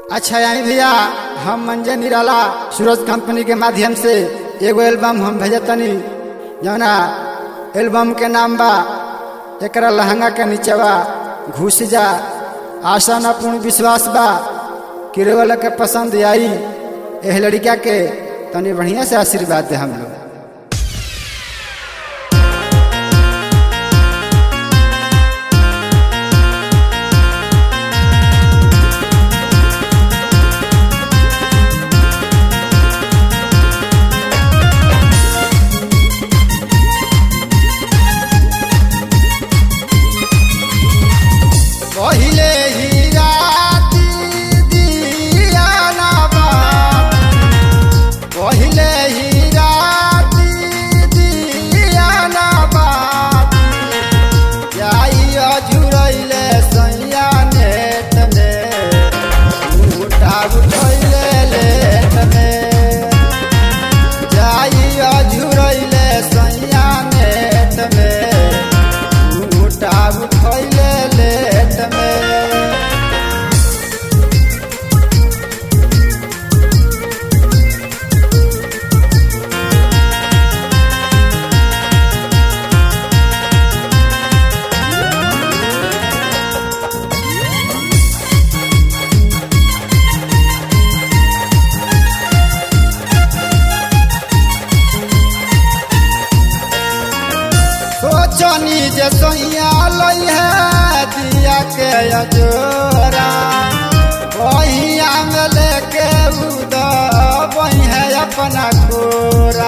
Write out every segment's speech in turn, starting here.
अच्छा आई भैया हम मंजन निराला सूरज कंपनी के माध्यम से एगो एल्बम हम भेजतनी जौना एल्बम के नाम बा एकरा लहंगा के नीचवा घुस जा आशा न पूर्ण विश्वास बा कि वाला के पसंद आई एह लड़का के तनी बढ़िया से आशीर्वाद दे हम लोग पहिले ही राती दिया ना बात पहिले ही राती दिया ना बात जाई अझुरैले सैया नेट में उठा उठैले लेट में जाई अझुरैले सैया नेट में उठा उठैले लेट में सोचनी जे सोइया लई है दिया के अजोरा बहिया में लेके उद बही है अपना कोरा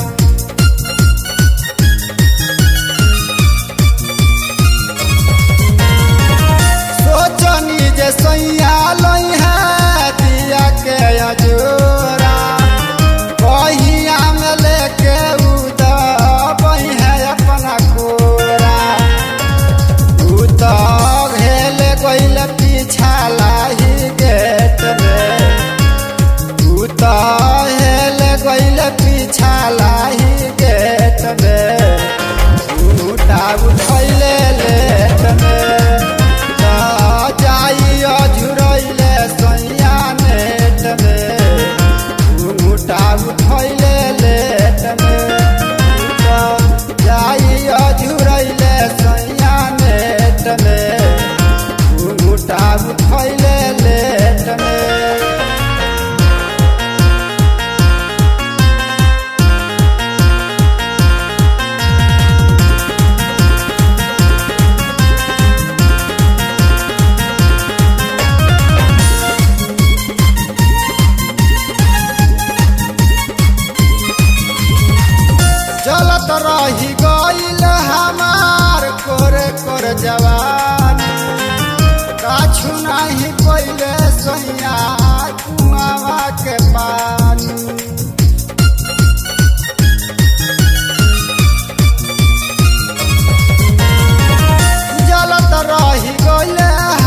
सोचनी जे सोइया लई है दिया के अजोरा बहिया में लेके उद बही है अपना कोरा उत भेल गइल पीछा लाही गेट में उत हेल गइल पीछा लाही गेट में उठा उठैले लेट में त जाई अझुरैले सैया नेट में उठा उठैले लेट में त जाई अझुरैले सैया नेट में उठा उठैले लेट में चलत रही गईल हमार कोरे कोर जवानी काछु नाही पहिले सैया कुआवा के पानी जलत रही गईल